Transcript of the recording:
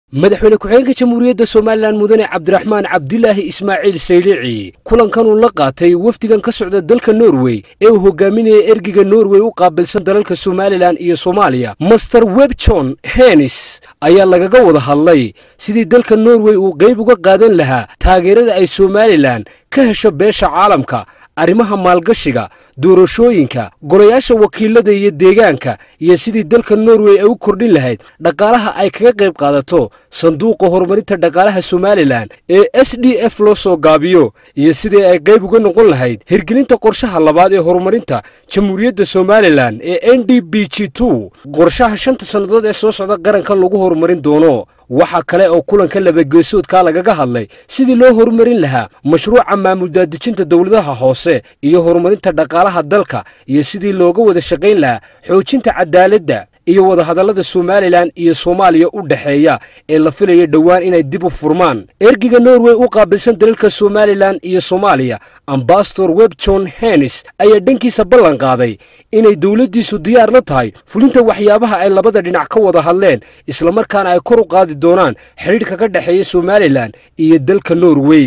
madaxweyne ku-xigeenka jamhuuriyadda somalilan mudane cabdiraxmaan cabdilaahi ismaaciil saylici kulankan uu la qaatay wafdigan ka socda dalka norway ee uu hogaaminaya ergiga norway u qaabilsan dalalka somalilan iyo soomaaliya master webjon henis ayaa lagaga wada hadlay sidii dalka norway uu qayb uga qaadan lahaa taageerada ay somalilan ka hesho beesha caalamka arrimaha maalgashiga doorashooyinka golayaasha wakiilada iyo deegaanka iyo sidii dalka norway ay u kordhin lahayd dhaqaalaha ay kaga qayb qaadato sanduuqa horumarinta dhaqaalaha somalilan ee s d f loo soo gaabiyo iyo sidii ay qayb uga noqon lahayd hirgelinta qorshaha labaad ee horumarinta jamhuuriyadda somalilan ee n d b g two qorshaha shanta sannadood ee soo socda qarankan lagu horumarin doono waxaa kale oo kulanka labageesoodkaa lagaga hadlay sidii loo horumarin lahaa mashruuca maamul daadejinta dowladaha hoose iyo horumarinta dhaqaalaha dalka iyo sidii looga wada shaqayn lahaa xoojinta cadaaladda iyo wadahadallada somalilan iyo soomaaliya u dhexeeya ee la filaya dhowaan inay dib u furmaan ergiga norway u qaabilsan dalalka somalilan iyo soomaaliya ambasador webjon henis ayaa dhankiisa ballan qaaday inay dowladdiisu diyaar la tahay fulinta waxyaabaha ay labada dhinac ka wada hadleen islamarkaana ay kor u qaadi doonaan xidhiidhka ka dhexeeya somalilan iyo dalka norway